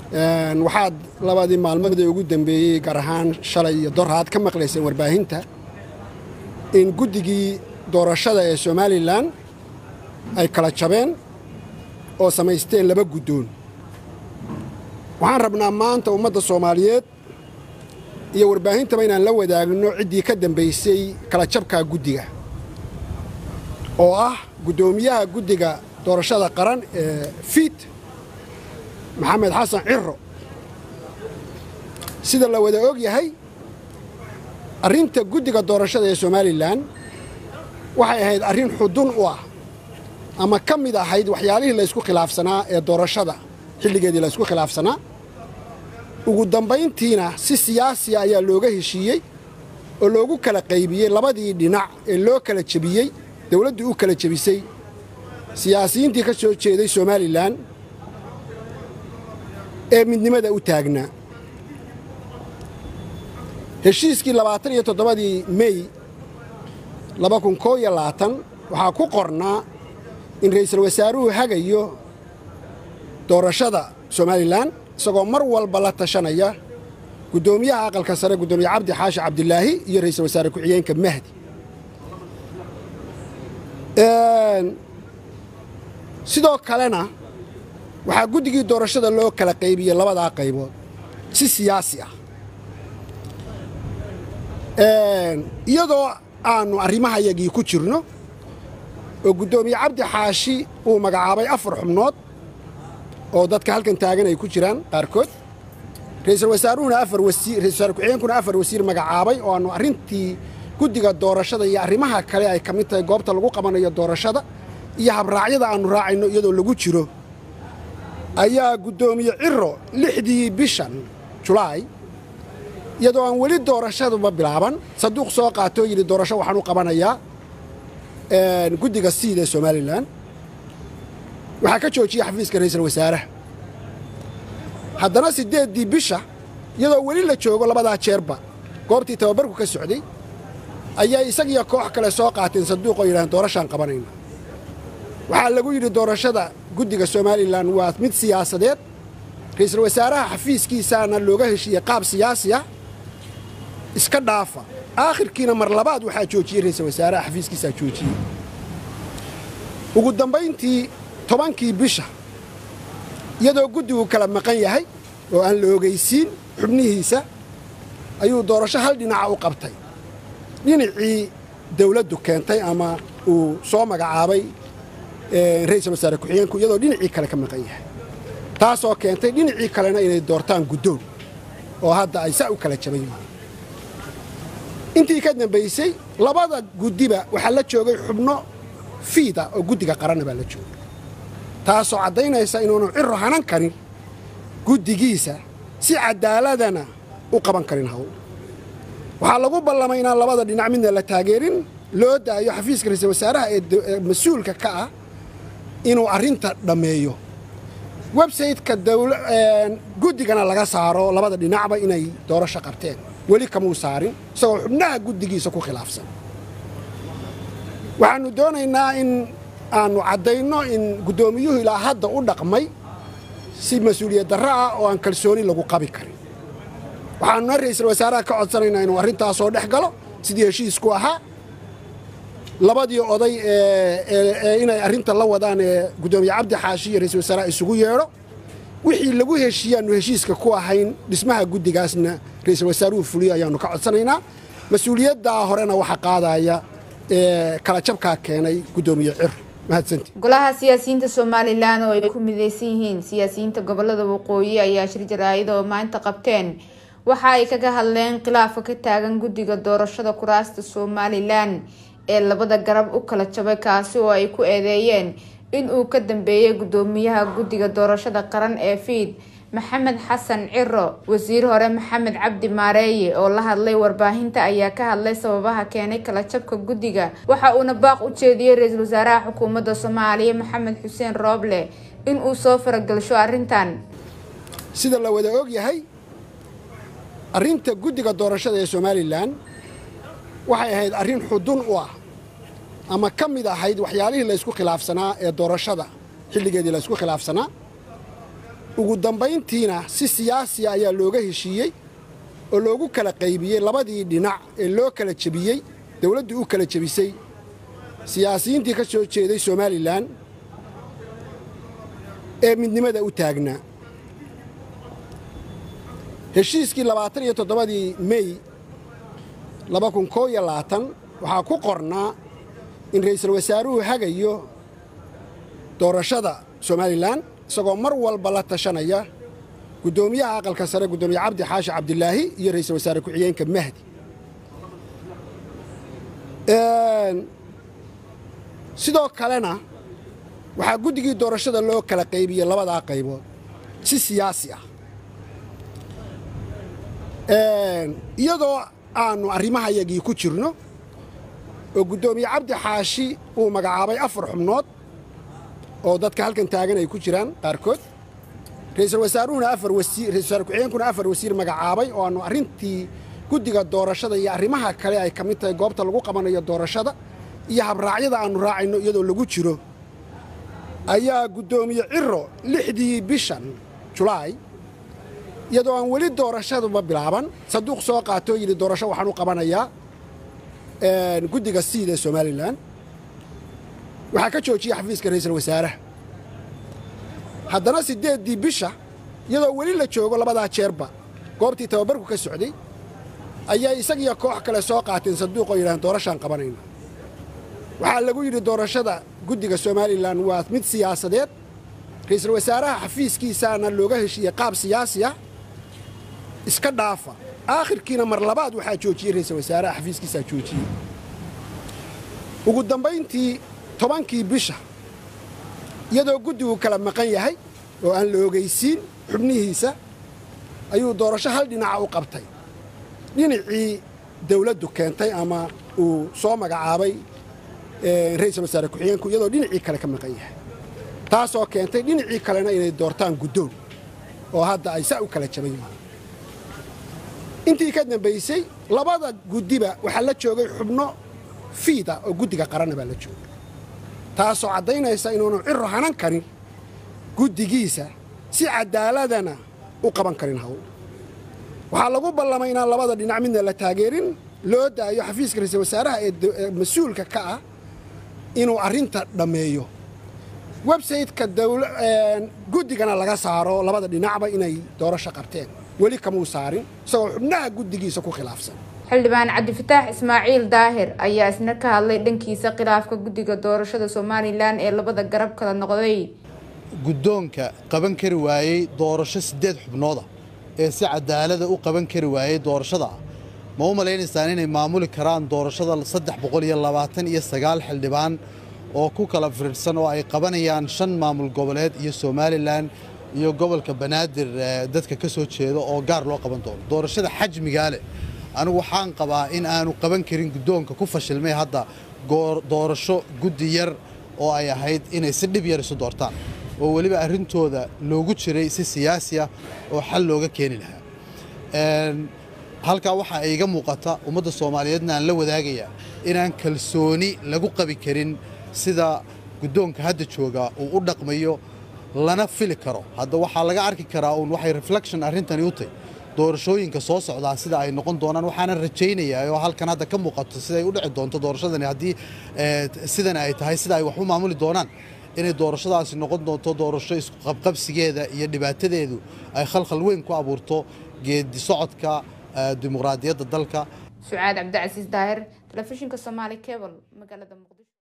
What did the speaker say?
waxaad labadii maalmoodee ugu dambeeyey gaar ahaan shalay iyo doraad ka maqlayseen warbaahinta in guddigii doorashada ee somalilan ay kala jabeen oo samaysteen laba guddoon waxaan rabnaa maanta ummadda soomaaliyeed iyo warbaahintaba inaan la wadaagno ciddii ka dambaysay kala jabkaa guddiga oo ah guddoomiyaha guddiga doorashada qaran ee fiid maxamed xasan ciro sida la wada og yahay arrinta guddiga doorashada ee somalilan waxay ahayd arrin xudun u ah ama ka mid ahayd waxyaalihii laysku khilaafsanaa ee doorashada xilligeedii laysku khilaafsanaa ugu dambayntiina si siyaasiya ayaa looga heshiiyey oo loogu kala qaybiyey labadii dhinac ee loo kala jebiyey dawladdu u kala jebisay siyaasiyiintii ka soo jeeday somalilan ee midnimada u taagnaa heshiiskii labaatan iyo toddobadii mey laba kun koo iyo labaatan waxaa ku qornaa in ra'iisul wasaaruhu hagayo doorashada somalilan isagoo mar walba la tashanaya guddoomiyaha aqalka sare guddoomiye cabdi xaashi cabdilaahi iyo ra'iisul wasaare ku-xigeenka mahdi sidoo kalena waxaa guddigii doorashada loo kala qaybiyey labadaa qaybood si siyaasi ah iyadoo aannu arrimahayagii ku jirno oo guddoomiye cabdi xaashi uu magacaabay afar xubnood oo dadka halkan taagan ay ku jiraan qaarkood ra'iisul wasaaruhuna afar wasiir ra'iisul wasaare ku-xigeenkuna afar wasiir magacaabay oo aannu arrintii guddiga doorashada iyo arrimaha kale ay ka mid tahay goobta lagu qabanayo doorashada iyo habraacyada aannu raacayno iyadoo lagu jiro ayaa guddoomiye ciro lixdii bishan julaay iyadoo aan weli doorashaduba bilaaban saduuq soo qaatoo yidhi doorasho waxaan u qabanayaa guddiga siid ee somalilan waxaa ka joojiyey xafiiska ra'iisul wasaaraha haddana siddeeddii bisha iyadoo weli la joogo labadaa jeerba goobtii tababarku ka socday ayaa isagiyo koox kale soo qaateen saduuq oo yidhahdeen doorashaan qabanayna waxaa lagu yidhi doorashada guddiga somalilan waa mid siyaasadeed ra'iisul wasaaraha xafiiskiisaana looga heshiiyey qaab siyaasi ah iska dhaafa aakhirkiina mar labaad waxaa joojiyey ra'iisul wasaaraha xafiiskiisaa joojiyey ugu dambayntii tobankii bisha iyadoo guddigu kala maqan yahay oo aan la ogaysiin xubnihiisa ayuu doorasho hal dhinaca u qabtay dhinacii dawladdu keentay ama uu soo magacaabay ra'iisul wasaare ku-xigeenku iyadoo dhinacii kale ka maqan yahay taasoo keentay dhinacii kalena inay doortaan guddoon oo hadda ay saa u kala jaban yihiin intii ka dambaysay labada guddiba waxaa la joogay xubno fiida oo guddiga qaranna baa la joogay taasoo caddaynaysa inuunu ciro hanan karin guddigiisa si caddaaladana u qaban karin hawl waxaa lagu ballamay inaan labada dhinac midna la taageerin loo daayo xafiiska ra'iisul wasaaraha ee mas-uulka ka ah inuu arrinta dhammeeyo websayteka guddigana laga saaro labada dhinacba inay doorasho qabteen weli kamuu saarin isagoo xubnaha guddigiisa ku khilaafsan waxaannu doonaynaa in aannu caddayno in guddoomiyuhu ilaa hadda u dhaqmay si mas-uuliyad darro ah oo aan kalsooni lagu qabi karin waxaannuna ra'iisul wasaaraha ka codsanaynaa inuu arrintaasoo dhex galo sidii heshiisku ahaa labadii oday ee inay arrinta la wadaan ee guddoomiye cabdi xaashi iyo ra'iisul wasaaraha isugu yeedho wixii lagu heshiiyaannu heshiiska ku ahayn dhismaha guddigaasna ra'iisul wasaaruhu fuliyo ayaannu ka codsanaynaa mas-uuliyaddaa horena waxaa qaadaya ee kala jabkaa keenay guddoomiye cir mahadsanti golaha siyaasiyiinta somalilan oo ay ku mideysan yihiin siyaasiyiinta gobolada waqooyi ayaa shir jaraa'id oo maanta qabteen waxa ay kaga hadleen khilaafka ka taagan guddiga doorashada kuraasta somalilan ee labada garab u kala jabay kaasi oo ay ku eedeeyeen in uu ka dambeeyay guddoomiyaha guddiga doorashada qaran ee fiid maxamed xasan ciro wasiir hore maxamed cabdi maareeye oo la hadlay warbaahinta ayaa ka hadlay sababaha keenay kala jabka guddiga waxa uuna baaq u jeediyey ra-iisul wasaaraha xukuumadda soomaaliya maxamed xuseen rooble in uu soo faragalsho arrintan sida la wada og yahay arrinta guddiga doorashada ee somalilan waxay ahayd arrin xudun u ah ama ka mid ahayd waxyaalihii laysku khilaafsanaa ee doorashada xilligeedii laysku khilaafsanaa ugu dambayntiina si siyaasiya ayaa looga heshiiyey oo loogu kala qaybiyey labadii dhinac ee loo kala jebiyey dawladdu u kala jebisay siyaasiyiintii ka soo jeeday somalilan ee midnimada u taagnaa heshiiskii labaatan iyo toddobadii mey laba kun koo iyo labaatan waxaa ku qornaa in ra'iisul wasaaruhu hagayo doorashada somalilan isagoo mar walba la tashanaya guddoomiyaha aqalka sare guddoomiye cabdi xaashi cabdilaahi iyo ra'iisul wasaare ku-xigeenka mahdi sidoo kalena waxaa guddigii doorashada loo kala qaybiyey labadaa qaybood si siyaasi ah iyadoo aannu arrimahayagii ku jirno oo guddoomiye cabdi xaashi uu magacaabay afar xubnood oo dadka halkan taagan ay ku jiraan qaarkood ra'iisul wasaaruhuna afar wasiir ra'iisul wasaare ku-xigeenkuna afar wasiir magacaabay oo aannu arrintii guddiga doorashada iyo arrimaha kale ay ka mid tahay goobta lagu qabanayo doorashada iyo habraacyada aannu raacayno iyadoo lagu jiro ayaa guddoomiye ciro lixdii bishan julaay iyadoo aan weli doorashaduba bilaaban sanduuq soo qaatoo yidhi doorasho waxaan u qabanayaa guddiga siid ee somalilan waxaa ka joojiyey xafiiska ra'iisul wasaaraha haddana siddeeddii bisha iyadoo weli la joogo labadaa jeerba goobtii tababarku ka socday ayaa isagiyo koox kale soo qaateen sanduuq oo yidhahdeen doorashaan qabanayna waxaa lagu yidhi doorashada guddiga somalilan waa mid siyaasadeed ra'iisul wasaaraha xafiiskiisaana looga heshiiyey qaab siyaasi ah iska dhaafa aakhirkiina mar labaad waxaa joojiyey ra'iisul wasaaraha xafiiskiisaa joojiyey ugu dambayntii tobankii bisha iyadoo guddigu kala maqan yahay oo aan la ogaysiin xubnihiisa ayuu doorasho hal dhinaca u qabtay dhinacii dawladdu keentay ama uu soo magacaabay ra'iisul wasaare ku-xigeenku iyadoo dhinacii kale ka maqan yahay taasoo keentay dhinacii kalena inay doortaan guddoon oo hadda ay saa u kala jaban yihiin intii ka dambaysay labada guddiba waxaa la joogay xubno fiida oo guddiga qaranna baa la joogay taasoo caddaynaysa inuunu ciro hanan karin guddigiisa si caddaaladana u qaban karin hawl waxaa lagu ballamay inaan labada dhinac midna la taageerin loo daayo xafiiska ra'iisul wasaaraha ee mas-uulka ka ah inuu arrinta dhammeeyo websayteka guddigana laga saaro labada dhinacba inay doorasho qabteen weli kamuu saarin isagoo xubnaha guddigiisa ku khilaafsan xildhibaan cabdifataax ismaaciil daahir ayaa isna ka hadlay dhankiisa khilaafka guddiga doorashada somalilan ee labada garab kala noqday guddoonka qaban kari waayey doorasho siddeed xubnooda ee si cadaalada u qaban kari waayey doorashada ma u malaynaysaan inay maamuli karaan doorashada saddex boqol iyo labaatan iyo sagaal xildhibaan oo ku kala firirsan oo ay qabanayaan shan maamul goboleed iyo somalilan iyo gobolka banaadir dadka ka soo jeeda oo gaar loo qaban doono doorashada xajmigaa leh anigu waxaan qabaa in aanu qaban karin guddoonka ku fashilmay hadda doorasho guddi yar oo ay ahayd inay si dhib yar isu doortaan oo weliba arrintooda loogu jiray si siyaasi ah oo xal looga keeni lahaa halkaa waxaa iga muuqata ummadda soomaaliyeedna aan la wadaagayaa inaan kalsooni lagu qabi karin sida guddoonka hadda jooga uu u dhaqmayo lana fili karo hadda waxaa laga arki karaa uun waxay reflection arrintani u tahy doorashooyinka soo socdaa sida ay noqon doonaan waxaana rajaynayaa oo halkan hadda ka muuqato siday u dhici doonto doorashadani haddii sidan ay tahay sida ay wax u maamuli doonaan inay doorashadaasi noqon doonto doorasho isqabqabsigeeda iyo dhibaatadeedu ay khalkhal weyn ku abuurto geedi socodka dimuqraadiyadda dalka sucaad cabdicasiis daahir telefishinka somaali cebal magaalada muqdisho